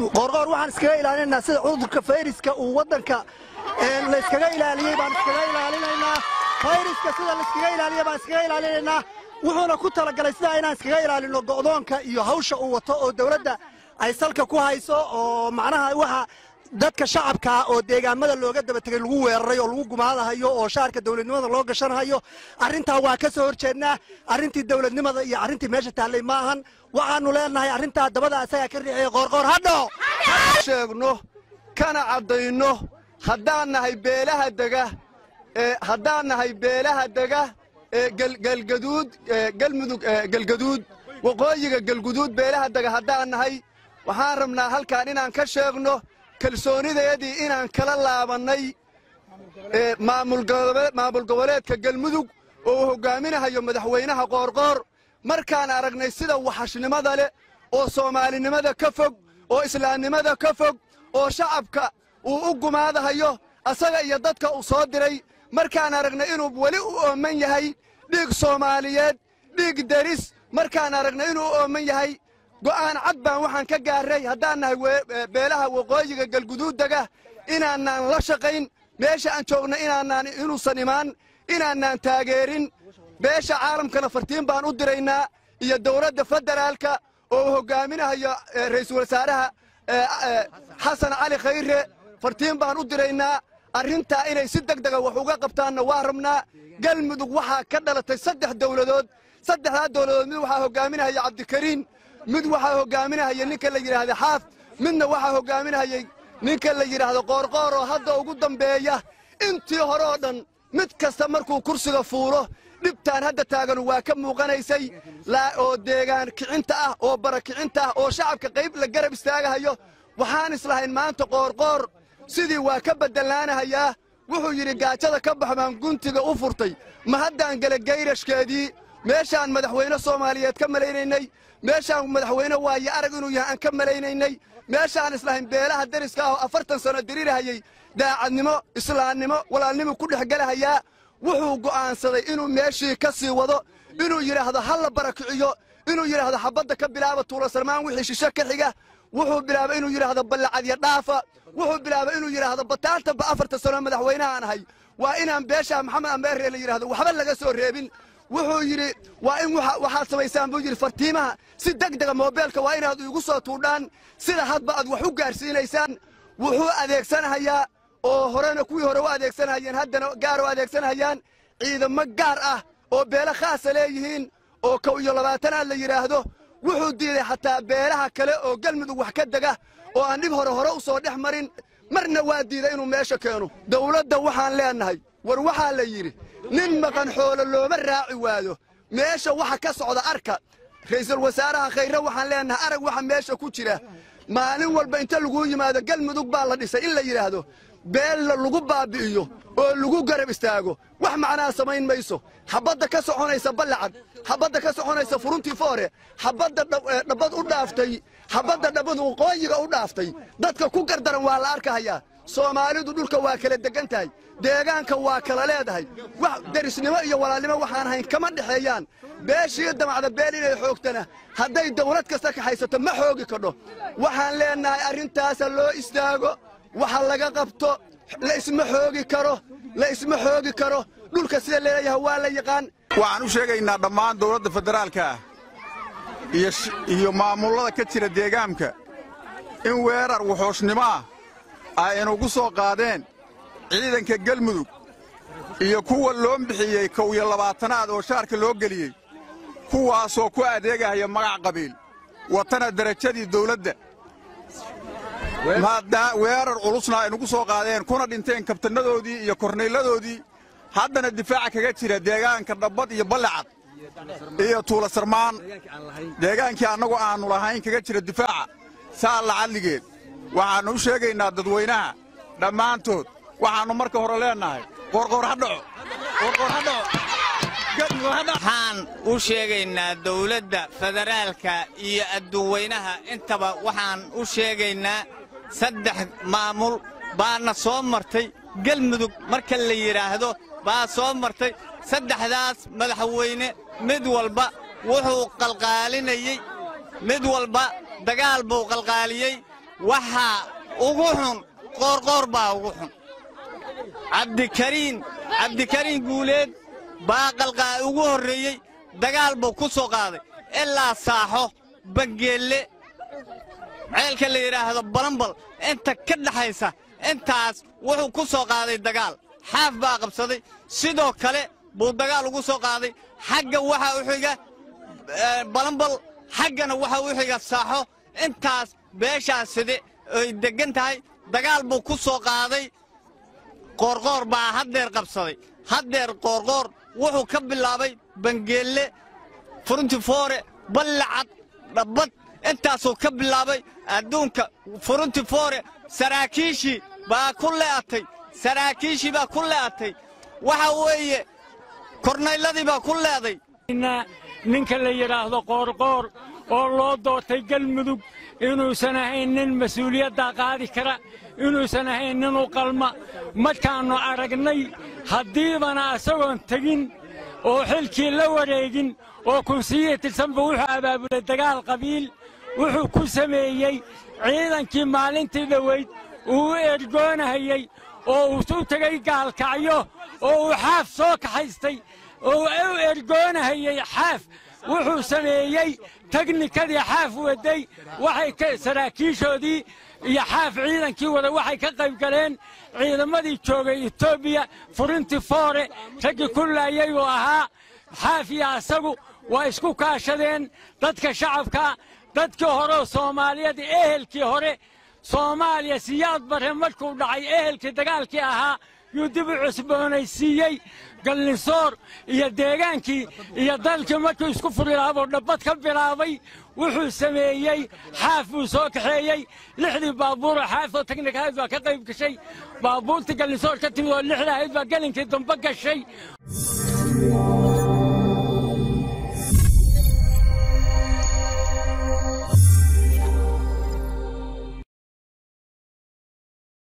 qoorqoor waxaan iskaga ilaalinaynaa sida cudurka fayriska uu waddanka layskaga ilaaliyey baan iskaga ilaalinaynaa fayriska sida layskaga ilaaliya baan iskaga ilaalinaynaa wuxuuna ku talagalay sidaa inaan iskaga ilaalinno go'doonka iyo hawsha uu wato oo dawladda ay salka ku hayso oo macnaha waxa dadka shacabkaa oo deegaamada looga daba tegay lagu weeraray oo lagu gumaadahayo oo shaarka dawladnimada loo gashanhayo arrintaa waa ka soo horjeednaa arrintii dawladnimada iyo arrintii meesha taallay ma ahan waxaannu leenahay arrintaa dabada isagaa ka riixiyey qoorqoor hadho sheegno kana caddayno haddaan nahay beelaha dega haddaan nahay beelaha dega galgaduud galmudug galgaduud waqooyiga galguduud beelaha dega haddaan nahay waxaan rabnaa halkaan inaan ka sheegno kalsoonideedii inaan kala laabannay maamul goboleedka galmudug oo uu hoggaaminahayo madaxweynaha qoorqoor markaan aragnay sida waxashnimada leh oo soomaalinimada ka fog oo islaamnimada ka fog oo shacabka uu u gumaadahayo asaga iyo dadka uu soo diray markaan aragnay inuu weli u ooman yahay dhiig soomaaliyeed dhiig deris markaan aragnay inuu u ooman yahay go'aan cad baan waxaan ka gaarray haddaan nahay beelaha waqooyiga galguduuddega inaanaan la shaqayn meesha aan joogna inaanaan inuusan imaan inaanaan taageerin beesha caalamkana fartiin baan u diraynaa iyo dowladda federaalka oo uu hoggaaminahayo ra'iisul wasaaraha xasan cali khayre fartiin baan u diraynaa arrintaa inay si deg dega wax uga qabtaanna waa rabnaa galmudug waxaa ka dhalatay saddex dowladood saddexdaa dowladood mid waxaa hoggaaminahaya cabdikariin mid waxaa hoggaaminahaya ninka la yidhaahda xaaf midna waxaa hoggaaminahayay ninka la yidhaahdo qoorqoor oo hadda ugu dambeeya intii hore oo dhan mid kasta markuu kursiga fuulo dhibtaan hadda taaganu waa ka muuqanaysay oo deegaan kicinta ah oo bara kicinta ah oo shacabka qayb la garab istaagahayo waxaan islahayn maanta qoorqoor sidii waa ka beddellaanahayaa wuxuu yidhi gaajada ka bax baan guntiga u furtay ma haddaan gela gayrashkeedii meeshaan madaxweyne soomaaliyeed ka malaynaynay meeshaan madaxweyne waaye arag inuu yahay aan ka malaynaynay meeshaan islahayn beelaha deriska ah oo afartan sanno dirirahayey daacadnimo islaamnimo walaalnimo ku dhex gelahayaa wuxuu go'aansaday inuu meeshii ka sii wado inuu yidhaahdo ha la barakiciyo inuu yidhaahdo xabadda ka bilaaba tuulasarmaan wixii shishe ka xiga wuxuu bilaabay inuu yidhaahdo ballacadya dhaafa wuxuu bilaabay inuu yidhaahdo bataantaba afartan sano madaxweynahaan ahay waa inaan beesha maxamed ameerre la yidhahdo waxba laga soo reebin wuxuu yidhi waa in waxaad samaysaan buu yidhi fartiimaha si deg dega moobeelka waa inaad iigu soo tuudhaan sida hadba aad wax u gaarsiinaysaan wuxuu adeegsanahayaa oo horena kuwii hore u adeegsanahayeen haddana gaar u adeegsanahayaan ciidamo gaar ah oo beelo khaasa leeyihiin oo kow iyo labaatanaad la yidhaahdo wuxuu diiday xataa beelaha kale oo galmudug wax ka dega oo aan dhib hore hore u soo dhex marin marna waa diiday inuu meesha keeno dawladda waxaan leennahay war waxaa la yidhi nin maqan xoolo looma raaci waayo meesha waxa ka socda arka ra'iisul wasaaraha khayre waxaan leennahay arag waxa meesha ku jira maalin walba inta laguu yimaado galmudug baa la dhisay in la yidhaahdo beella lagu baabbi'iyo oo lagu garab istaago wax macnaa samayn mayso xabadda ka soconaysa ballacad xabadda ka soconaysa furuntii foore xabadda dhabbad u dhaaftay xabadda dhabbad waqooyiga u dhaaftay dadka ku gardaran waa la arkahayaa soomaalidu dhulka waa kala degan tahay deegaanka waa kala leedahay wax derisnimo iyo walaalnimo waxaan ahayn kama dhexeeyaan beeshii damacda beel inay xoogtana hadday dawlad kasta kaxaysato ma xoogi kadho waxaan leennahay arrintaasa loo istaago waxa laga qabto la isma xoogi karo la isma xoogi karo dhulka sida leeyahay waa la yaqaan waxaan u sheegaynaa dhammaan dawladda federaalka ah iyo maamullada ka jira deegaanka in weerar wuxuushnimo ah ay inugu soo qaadeen ciidanka gelmudug iyo kuwa loo bixiyey kow iyo labaatanaad oo shaarka loo geliyey kuwaasoo ku adeegahaya magac qabiil watana derajadii dawladda weerar culusna ay nugu soo qaadeen kuna dhinteen kabtannadoodii iyo kornayladoodii haddana difaaca kaga jira deegaanka dhabbad iyo ballacad iyo tuulasarmaan deegaankii annagu aannu lahayn kaga jira difaaca saa lacadligeed waxaannu u sheegaynaa dadweynaha dhammaantood waxaannu marka hore leennahay qoorqoor ha dhaco qoorqoor ha dhaco waxaan u sheegaynaa dawladda federaalka iyo adduunweynaha intaba waxaan u sheegaynaa saddex maamul baana soo martay gelmudug marka la yidhaahdo baa soo martay saddexdaas madaxweyne mid walba wuxuu qalqaalinayey mid walba dagaal buu qalqaaliyey waxaa ugu xun qoorqoor baa ugu xun cabdikariin cabdikariin guuleed baa qalqaa ugu horreeyey dagaal buu ku soo qaaday ilaa saaxo bangeelle ceelka la yidhaahdo balambal inta ka dhaxaysa intaas wuxuu ku soo qaaday dagaal xaaf baa qabsaday sidoo kale buu dagaal ugu soo qaaday xagga waxaa u xiga balambal xaggana waxaa u xiga saaxo intaas beeshaas side ay deggan tahay dagaal buu ku soo qaaday qoorqoor baa haddeer qabsaday haddeer qoorqoor wuxuu ka bilaabay bangeelle furuntifoore ballacad dhabbad intaasuu ka bilaabay adduunka furuntifoore saraakiishii baa ku le'atay saraakiishii baa ku le'atay waxa weeye kornayladii baa ku leeday ninka la yidhaahdo qoorqoor oo loo doortay galmudug inuusan ahayn nin mas-uuliyaddaa qaadi kara inuusan ahayn nin u qalma markaannu aragnay haddiibana isagoon tegin oo xilkii la wareegin oo kunsiyihi tirsanba wuxuu abaabulay dagaal qabiil wuxuu ku sameeyey ciidankii maalintii dhoweyd uu u ergoonahayey oo uu u tegay gaalkacyo oo uu xaaf soo kaxaystay oo u ergoonahayey xaaf wuxuu sameeyey teknikadii xaaf waday waxay saraakiishoodii iyo xaaf ciidankii wada waxay ka qayb galeen ciidamadii joogay etoobiya furintii foore raggii ku laayay uu ahaa xaaf iyo asagu waa isku kaashadeen dadka shacabka dadkii hore soomaaliyeed ehelkii hore soomaaliya siyaad barre markuu dhacay ehelkii dagaalkii ahaa yuu dib u cusboonaysiiyey gallinsoor iyo deegaankii iyo dalkii markuu isku furilaabuu dhabbad ka bilaabay wuxuu sameeyey xaaf buu soo kaxeeyey lixdii baabuuroo xaafoo teknikahayd baa ka qayb gashay baabuurtii gallinsoor ka timid oo lixda ahayd baa gelinkii dambe gashay